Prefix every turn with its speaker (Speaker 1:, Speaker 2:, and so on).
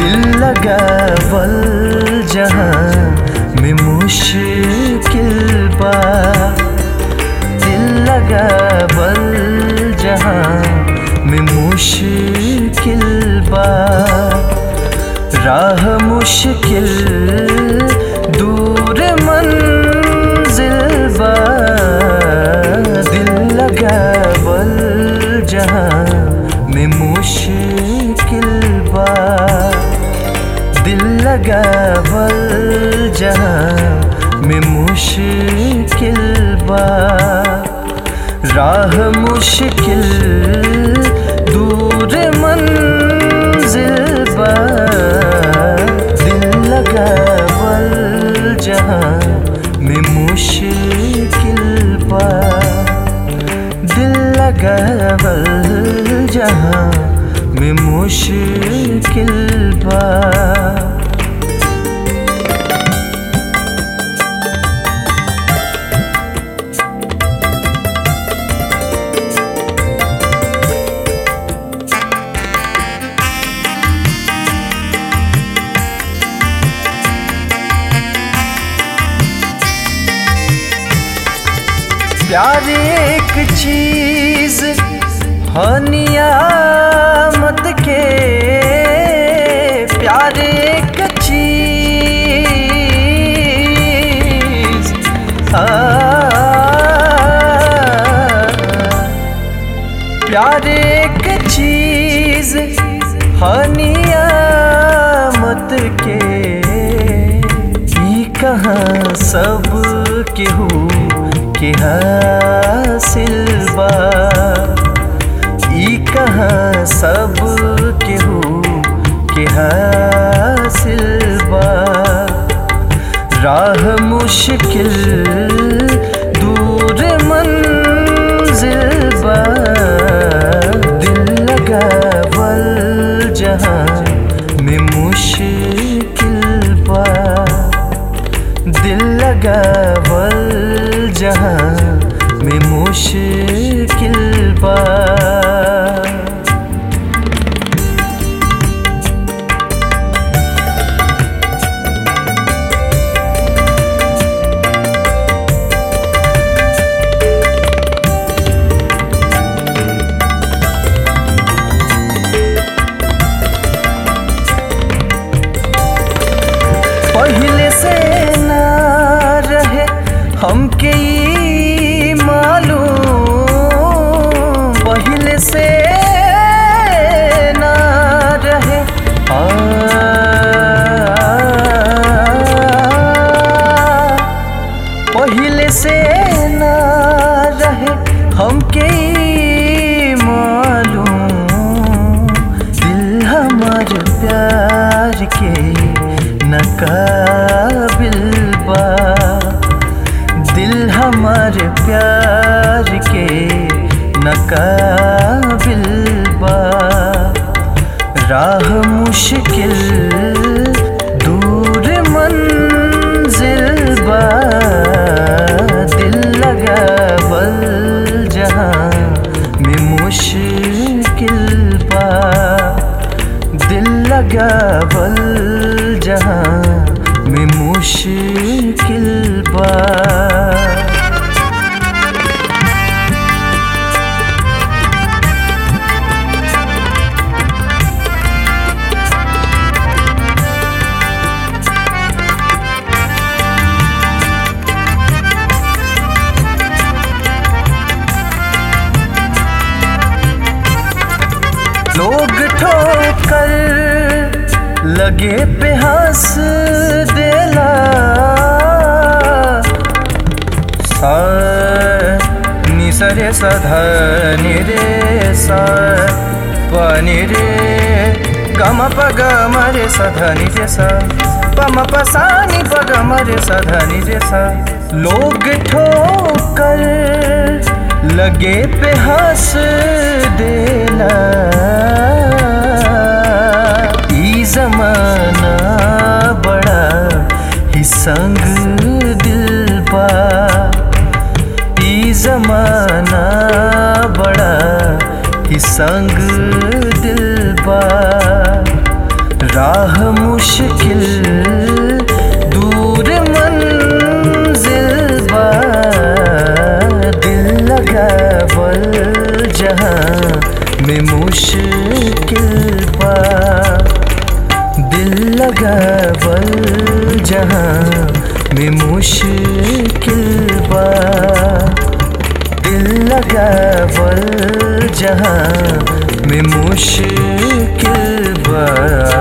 Speaker 1: दिल लगावल जहाँ में मुश्किल बा दिल लगावल जहाँ में मुश्किल बा राह मुश्किल दूर मंजिल बा दिल लगावल जहाँ में मुश्किल बा दिल लगावल जहाँ में मुश्किल बा राह मुश्किल दूर मंजिल बा दिल लगावल जहाँ में मुश्किल बा दिल लगावल जहाँ में मुश्किल बा प्यार एक चीज हनियामत के प्यार एक चीज आ, प्यार एक चीज हनियामत के ई कहाँ सब केहू के हासिल बा ई कहाँ सब केहू के हासिल बा राह मुश्किल दूर मंजिल बा दिल लगावल जहाँ में मुश्किल बा दिल लगावल जहाँ में मुश्किल बा पहले से ना रहे हमके ई मालूम पहले से ना रहे आ, पहले से ना रहे हमके ई मालूम दिल हमार प्यार के नकाबिल बा दिल हमार प्यार के नकाबिल बा राह मुश्किल दूर मंजिल बा दिल लगावल जहाँ में मुश्किल बा दिल लगावल जहाँ में मुश्किल बा लोग ठोकर लगे पे हंस देला सा नि स रे स ध नि रे सा प नि रे ग म प ग म रे स ध नि रे सा प म प सा नि प ग म रे स ध नि रे सा लोग ठोकर लगे पे हंस देला ई जमाना बड़ा ही संग दिल बा ई जमाना बड़ा ही संग दिल बा राह मुश्किल दूर मंजिल बा दिल लगावल जहाँ में मुश्किल बा दिल लगावल जहाँ में मुश्किल बा दिल लगावल जहाँ में मुश्किल बा